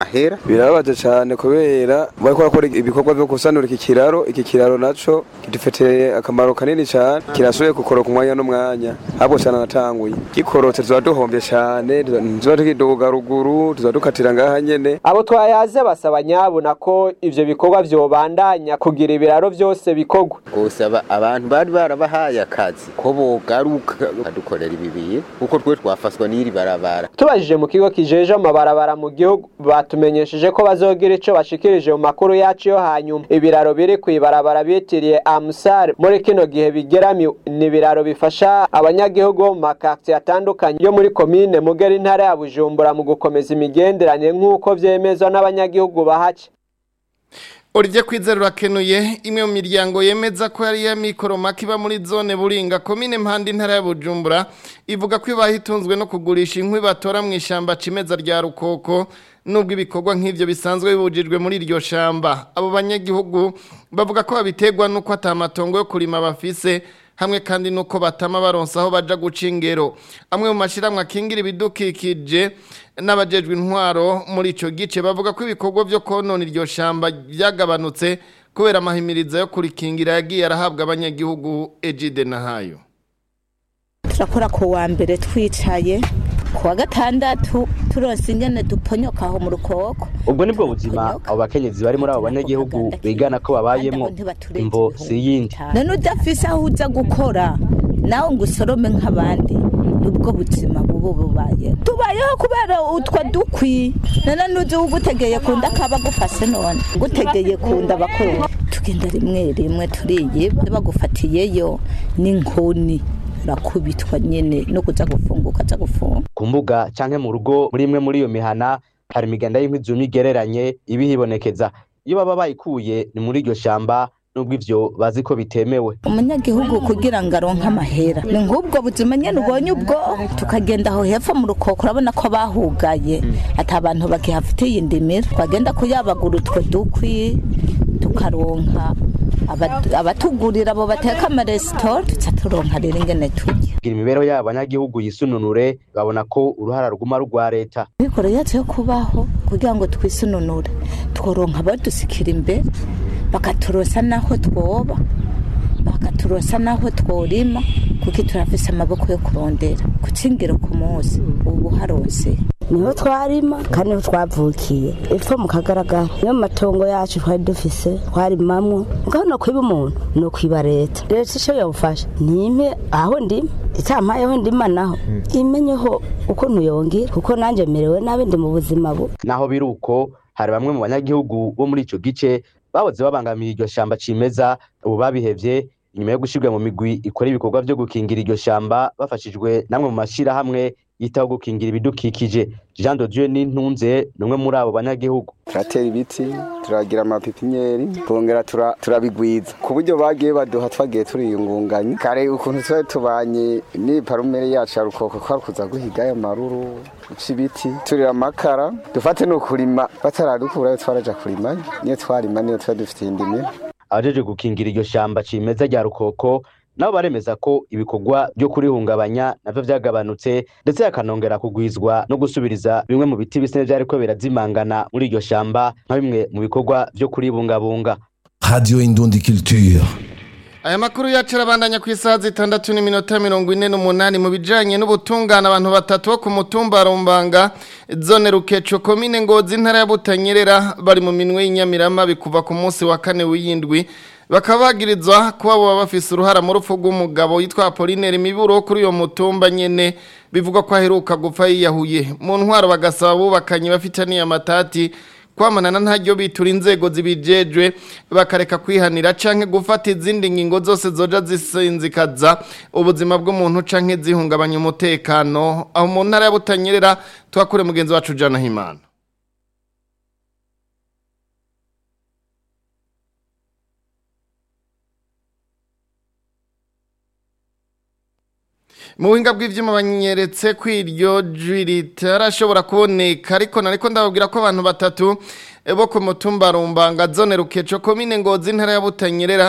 amahera birababaje cyane kubera bariko bakora ibikorwa byo gusanura iki kiraro iki kiraro naco kidufitiye akamaro kanini cyane kirasubiye gukoroka umwanya n'umwanya ahubwo cyane natanguye gikorotse tuba duhombye cyane tuba tukiduga ruguru tuba dukatira ngaha nyene abo twayaze basaba nyabuna ko ivyo bikorwa vyobandanya kugira ibiraro vyose bikorwa gusaba abantu bari barabahaye akazi ko bogaruka badukorera ibi bintu kuko twe twafaswa n'iri barabara tubajije mu kigo kijeje amabarabara mu gihugu batumenyesheje ko bazogira ico bashikirije mu makuru yacu yo hanyuma ibiraro biri kw'ibarabara bitiriye amusare muri kino gihe bigeramiwe ni ibiraro bifasha abanyagihugu bo mu makartiye atandukanye yo muri komine mugera intara ya bujumbura mu gukomeza imigenderanire nk'uko vyemezwa n'abanyagihugu bahaca Orije kwizera urakenuye imwe mu miryango yemeza ko yari ya mikoromaki iba muri zone buringa komine mpande intara ya Bujumbura ivuga ko ibaha itunzwe no kugurisha inkwi batora mu ishamba cimeza rya rukoko nubwo ibikorwa nk'ivyo bisanzwe bibujijwe muri iryo shamba abo banyagihugu bavuga ko babiterwa nuko atamatongo yo kurima bafise hamwe kandi nuko batama baronsa aho baja guca ingero amwe mu mashiramwe akingira ibidukikije n'abajejwe intwaro muri ico gice bavuga ko ibikorwa vyo konona iryo shamba byagabanutse kubera amahimiriza yo kurikingira yagiye arahabwa abanyagihugu Ejide Nahayo turakora ku wa mbere twicaye ku wa gatandatu turonse ingene duponyoka aho mu rukoko ubwo nibwo buzima abo bakenyezi bari muri abo banyagihugu bigana ko babayemwo imvo si yindi none udafise aho uza gukora nawe ngo usorome nk'abandi nubwo buzima bubu bubaye tubayeho kubera utwo dukwi none nuzi ugutegeye kunda kaba gufase none gutegeye kunda bakora tugenda rimwe rimwe turiye bagufatiyeyo n'inkoni urakubitwa nyene no kuza gufunguka aza gufunga ku mbuga canke mu rugo muri imwe muri iyo mihana hari imiganda y'inkwi zumye igereranye iba ihibonekeza iyo baba bayikuye ni muri iryo shamba nubwo ivyo bazi ko bitemewe umunyagihugu kugira ngo aronke amahera ni nk'ubwo buzima nyene ubonye ubwo tukagenda aho hepfo mu rukoko urabona ko bahugaye ati abantu bakihafitiye indimiro twagenda kuyabagura utwo dukwi tukaronka abatugurira abo bateka amaresitora tuca turonka rero ingene turya kugira imibereho y'abo banyagihugu yisununure babona ko uruhara ruguma rwa leta mikoro yacu yo kubaho kugira ngo twisununure tworonka abadusikira imbere bakaturosa naho twoba bakaturosa naho tworima kuko turafise amaboko yo kurondera gucingiro ku munsi ubu harose niho twarima kandi niho twavukiye epfo mu kagaragara niyo matongo yacu twari dufise twarimamwo mugabo no kwiba umuntu no kwiba leta leta ico yobufasha nimpe aho ndima itampayeho ndima naho imenyeho ukuntu yongira kuko nanje merewe nabi ndi mu buzima bu naho biri uko hari bamwe mu banyagihugu bo muri ico gice bahoze babangamiye iryo shamba cimeza ubu babihevye inyuma yo gushirwa mu migwi ikora ibikorwa vyo gukingira iryo shamba bafashijwe namwe mu mashirahamwe yitaho gukingira ibidukikije Jean de Dieu n'intunze numwe muri abo banyagihugu turatera ibiti turagira amapipinyeri twongera turabigwiza ku buryo bagiye baduha twagiye turiyungunganya kare ukuntu twari tubanye n'iparumere yacu ya rukoko kwari kuza guhiga ayo maruru guca ibiti turira amakara dufate no kurima bataradukurayo twaraja kurima niyo twarima niyo twari dufitiye indimiro abajeje gukingira iryo shamba cimeza rya rukoko nabo baremeza ko ibikorwa byo kurihungabanya navyo vyagabanutse ndetse hakanongera kugwizwa no gusubiriza bimwe mu biti bise vyariko birazimangana muri iryo shamba nka bimwe mu bikorwa vyo kuribungabunga Radio Indundi Culture Aya makuru yacu arabandanya ku isaha zitandatu n'iminota mirongo ine n'umunani mu bijanye n'ubutungane abantu batatu bo ku mutumba Rumbanga zone Rukeco komine Ngozi intara ya Butanyerera bari mu minwe y'inyamirama bikuva ku munsi wa kane w'iyindwi bakaba bagirizwa kuba baba bafise uruhara mu rupfu rw'umugabo yitwa Apollinaire Miburo kuri uyo mutumba nyene bivugwa ko aheruka gupfa yiyahuye mu ntwaro bagasaba bubakanye bafitaniye amatati kwamanana ntaryo bitura inzego zibijejwe bakareka kwihanira canke gufata izindi ngingo zose zoja zisinzikaza ubuzima bw'umuntu canke zihungabanya umutekano aho mu ntara ya Butanyerera twakure mugenzi wacu Jana Himana mu buhinga bw'ibyuma banyeretse ko iryo jwi ritarashobora kuboneka ariko nariko ndababwira ko abantu batatu bo ku mutumba rumbanga zone rukeco komine ngozi intara ya butanyerera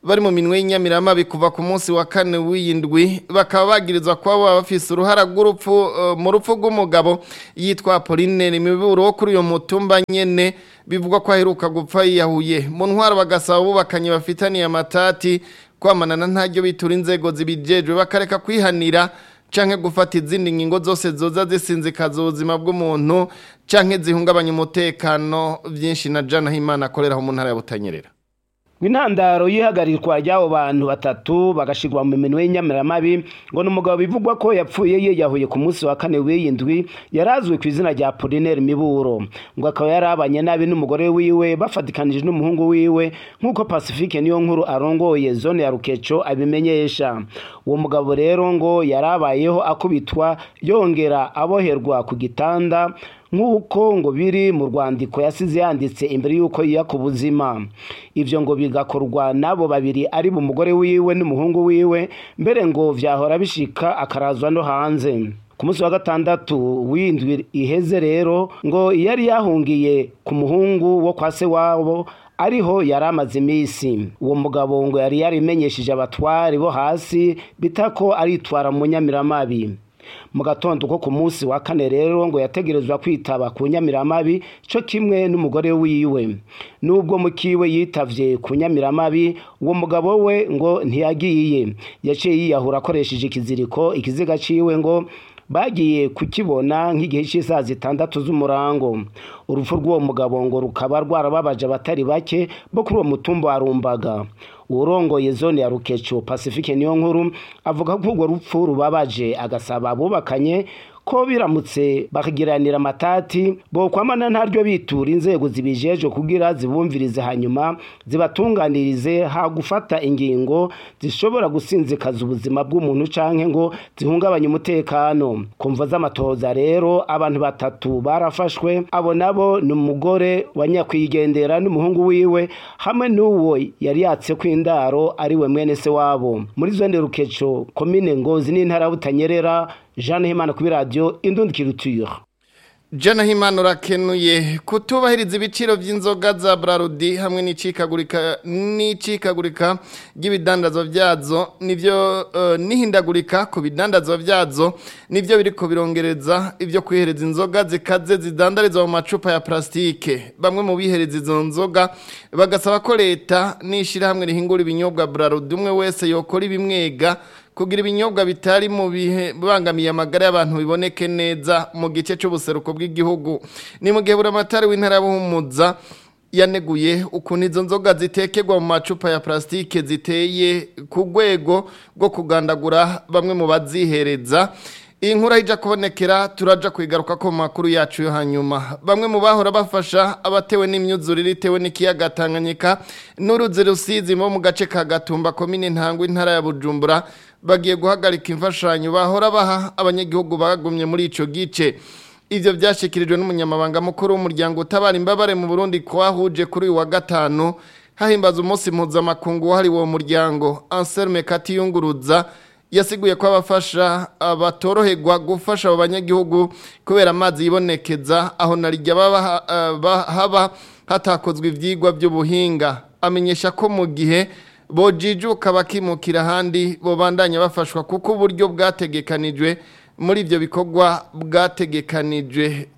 bari mu minwe y'inyamiramabi kuva ku munsi wa kane w'iyindwi bakaba bagirizwa kuba baba bafise uruhara rw'urupfu eh, mu rupfu rw'umugabo yitwa Apollinaire Miburo wo kuri uyo mutumba nyene bivugwa ko aheruka gupfa yiyahuye mu ntwaro bagasaba bubakanye bafitaniye amatati kwamanana ntaryo bitura inzego zibijejwe bakareka kwihanira canke gufata izindi ngingo zose zoza zisinzikaza ubuzima bw'umuntu canke zihungabanya umutekano vyinshi na Jana Himana akorera mu ntara ya Butanyerera Intandaro yihagarirwa ry'abo bantu batatu bagashirwa mu minwe y'inyamiramabi ngo ni umugabo bivugwa ko yapfuye yiyahuye ku munsi wa kane w'iyindwi yarazwi ku izina rya Apollinaire Miburo ngo akaba yarabanye nabi n'umugore wiwe bafatikanije n'umuhungu wiwe nk'uko Pacifique niyo nkuru arongoye zone ya Rukeco abimenyesha uwo mugabo rero ngo yarabayeho akubitwa yongera aboherwa ku gitanda nk'uko ngo biri mu rwandiko yasize yanditse imbere y'uko yiya ku buzima ibyo ngo bigakorwa n'abo babiri ari mu mugore wiwe n'umuhungu wiwe mbere ngo vyahora bishika akarazwa no hanze ku munsi wa gatandatu w'indwi iheze rero ngo yari yahungiye ku muhungu wo kwa se wabo ariho yari amaze iminsi uwo mugabo ngo yari yarimenyesheje abatwari bo hasi bita ko aritwara mu nyamiramabi mu gatondo ko ku munsi wa kane rero ngo yategerezwa kwitaba ku nyamiramabi cyo kimwe n'umugore wiwe nubwo mukiwe yitavye ku nyamiramabi uwo mugabo we ngo ntiyagiye yaciye yiyahura akoresheje ikiziriko ikiziga ciwe ngo bagiye kukibona nk'igihe cy'isaha zitandatu z'umurango urupfu rw'uwo mugabo ngo rukaba rwarababaje abatari bake bo kuri uwo mutumba wa rumbaga urongoye zone ya rukeco pacifique niyo nkuru avuga ko urwo rupfu rubabaje agasaba abubakanye ko biramutse bakagiranira amatati bokwamana ntaryo bitura inzego zibijejwe kugira zibumvirize hanyuma zibatunganirize ha gufata ingingo zishobora gusinzikaza ubuzima bw'umuntu canke ngo zihungabanye umutekano kumva z'amatoza rero abantu batatu barafashwe abo nabo ni umugore wa nyakwigendera n'umuhungu wiwe hamwe n'uwo yari yatse kw'indaro ariwe mwene se wabo muri zone rukeco komine ngozi n'intara butanyerera Jeanne Himana kuri radio Indundi Culture Jana Himana urakenuye kutubahiriza ibiciro by'inzoga za Brarudi hamwe n'icikagurika n'icikagurika ry'ibidandazwa byazo nivyo uh, nihindagurika ku bidandazwa byazo nivyo biriko birongereza ibyo kwihereza inzoga zikaze zidandarizwa mu macupa ya plastike bamwe mu bihereza izo nzoga bagasaba ko leta nishira hamwe rihingura ibinyobwa Brarudi umwe wese yokora ibimwega kugira ibinyobwa bitari mu bihe bangamiye amagara y'abantu biboneke neza mu gice cy'ubuseruko bw'igihugu ni mu gihe buramatari w'intara buhumuza yaneguye ukuntu izo nzoga zitekerwa mu macupa ya plastike ziteye ku rwego rwo kugandagura bamwe mu bazihereza iyi nkuru ijya kubonekera turaja kwigaruka ko mu makuru yacu yo hanyuma bamwe mu bahora bafasha abatewe n'imyuzurire itewe n'ikiyaga Tanganyika n'uruzi rusizi mo mu gace ka Gatumba komine Ntangwa intara ya Bujumbura bagiye guhagarika imfashanyo bahora baha abanyagihugu bagumye muri ico gice ivyo byashikirijwe n'umunyamabanga mukuru w'umuryango utabara imbabare mu Burundi kwahuje kuri uyu wa gatanu hahimbaza umunsi mpuzamakungu wahariwe uwo muryango Anselme Katiyunguruza yasiguye ko abafasha abatoroherwa gufasha abo banyagihugu kubera amazi yibonekeza aho narijya baba haba hatakozwe ivyigwa by'ubuhinga amenyesha ko mu gihe bojijuka bakimukira ahandi bobandanya bafashwa kuko uburyo bwategekanijwe muri ibyo bikorwa bwategekanijwe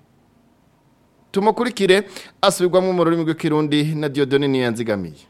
tumukurikire asubirwamo mu rurimi rw'ikirundi na Dieudonne Niyanzigamiye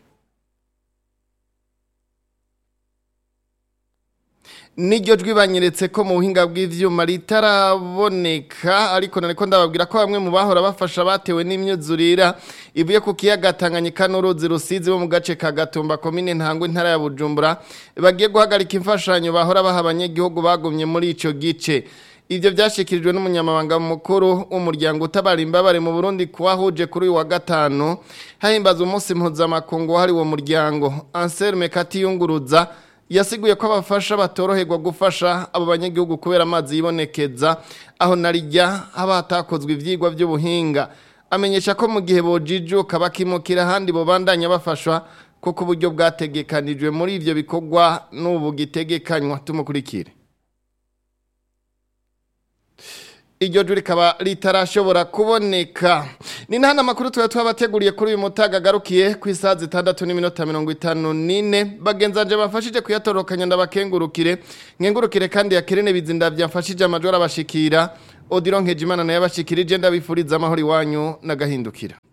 niryo jwi banyeretse ko mu buhinga bw'ivyuma ritaraboneka ariko nariko ndababwira ko bamwe mu bahora bafasha batewe n'imyuzurira ivuye ku kiyaga Tanganyika n'uruzi rusizi bo mu gace ka Gatumba komine Ntangwa intara ya Bujumbura bagiye guhagarika imfashanyo bahora baha abanyagihugu bagumye muri ico gice Ivyo vyashikirijwe n'umunyamabanga mukuru w'umuryango utabara imbabare mu Burundi kwahuje kuri uyu wa gatanu hahimbaza umunsi mpuzamakungu wahari uwo muryango Anselme Katiyunguruza yasiguye ko abafasha batoroherwa gufasha abo banyagihugu kubera amazi yibonekeza aho narijya haba hatakozwe ivyigwa by'ubuhinga amenyesha ko mu gihe bojijuka bakimukira ahandi bobandanya bafashwa kuko uburyo bwategekanijwe muri ivyo bikorwa n'ubu gitegekanywa tumukurikire iryo jwi rikaba ritarashobora kuboneka ni nta makuru tuba twabateguriye kuri uyu mutaga agarukiye ku isaha zitandatu n'iminota mirongo itanu n'ine bagenzanje bafashije kuyatorokanya ndabakengurukire nkengurukire kandi yakirene bizinda byafashije amajoro abashikira odiro nkejimana nayo abashikirije ndabifuriza amahoro iwanyu n'agahindukira